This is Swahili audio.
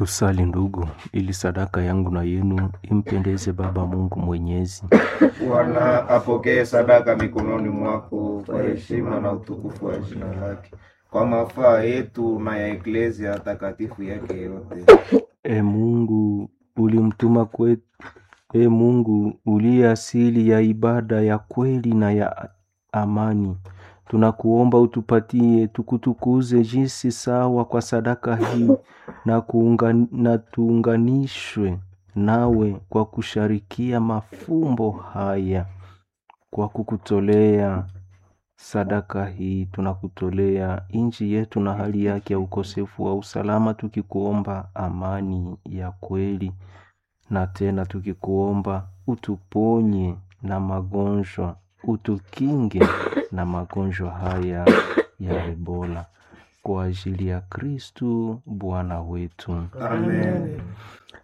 Tusali ndugu, ili sadaka yangu na yenu impendeze Baba Mungu Mwenyezi. Bwana apokee sadaka mikononi mwako kwa heshima na utukufu wa jina lake, kwa mafaa yetu na ya eklezia takatifu yake yote. E Mungu, ulimtuma kwetu. E Mungu, uliye asili ya ibada ya kweli na ya amani, tunakuomba utupatie tukutukuze jinsi sawa kwa sadaka hii na, kuungan, na tuunganishwe nawe kwa kusharikia mafumbo haya. Kwa kukutolea sadaka hii tunakutolea nchi yetu na hali yake ya ukosefu wa usalama, tukikuomba amani ya kweli, na tena tukikuomba utuponye na magonjwa, utukinge na magonjwa haya ya Ebola, kwa ajili ya Kristu Bwana wetu. Amen.